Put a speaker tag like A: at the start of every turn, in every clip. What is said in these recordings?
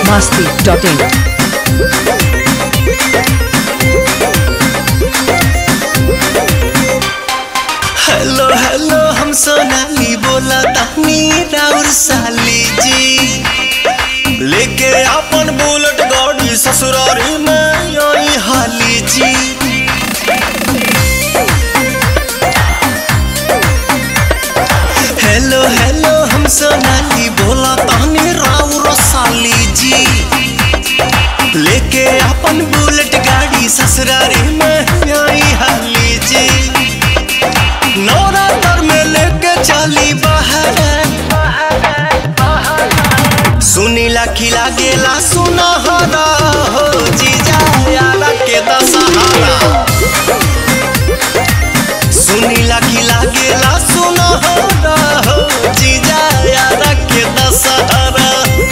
A: biharmasti.in
B: hello hello हम सोनाली बोला तानी राउर साली जी लेके अपन बुलेट गाड़ी ससुरारी में आई हाली जी हेलो हेलो हम सोनाली बोला तानी राउर साली जी लेके अपन बुलेट गाड़ी ससुरारी में आई हाली जी नवरात्र में लेके चली बाहर सुनीला खिला गेला सुनहरा हो जीजा यारा के दशहरा सुनीला खिला गेला सुनहरा हो जीजा यारा के दशहरा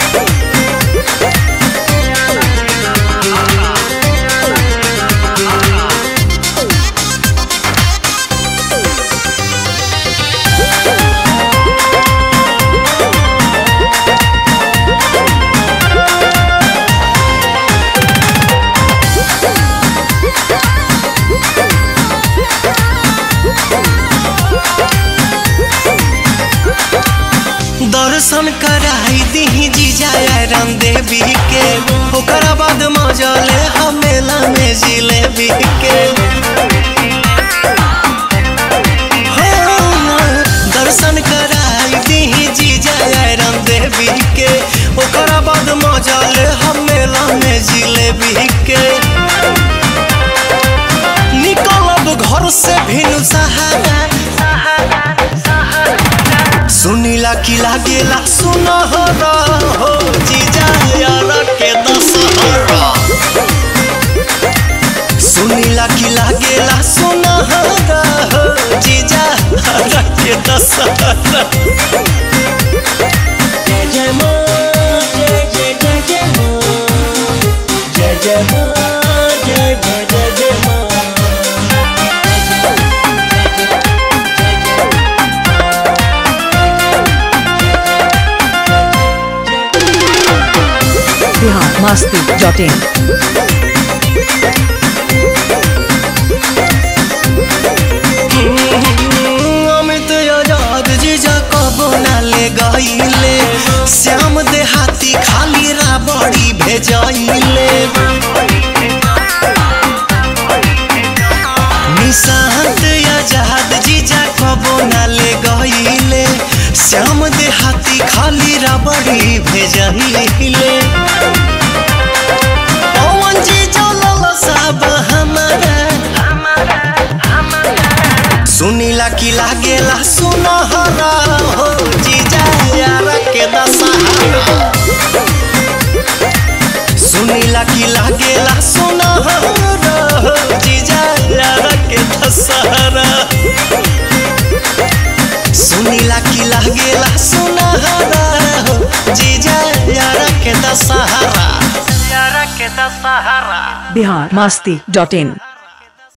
B: दर्शन कराई दी जीजा राम देवी के ओकरा बाद मजले हम मेला में जिलेबी के हाँ, दर्शन कराई दी जीजा राम देवी के ओकरा बाद मजले हम मेला में जिलेबी के निकलब घर से भिनु सहारा सुनीला की लागेला सुनहरा हो जीजा यारा के दशहरा सुनीला की लागेला सुनहरा हो जीजा यारा के दशहरा जय जय माँ जय जय जय जय माँ जय जय माँ जय जय जय जय माँ
A: biharmasti.in
B: अमित आजाद जीजा कबो ना ले गईले श्याम देहाती खाली राबड़ी भेजइले निशांत आजाद जीजा कबो ना ले गईले श्याम देहाती खाली राबड़ी भेजइले पवन जी जो साब हमारा सुनीला की लागेला सुनहरा हो जीजा यारा के दशहरा सुनीला की लागेला सुनहरा हो जीजा यारा के दशहरा सुनीला की लागेला सुनहरा हो जीजा यारा के दशहरा यारा के दशहरा
A: biharmasti.in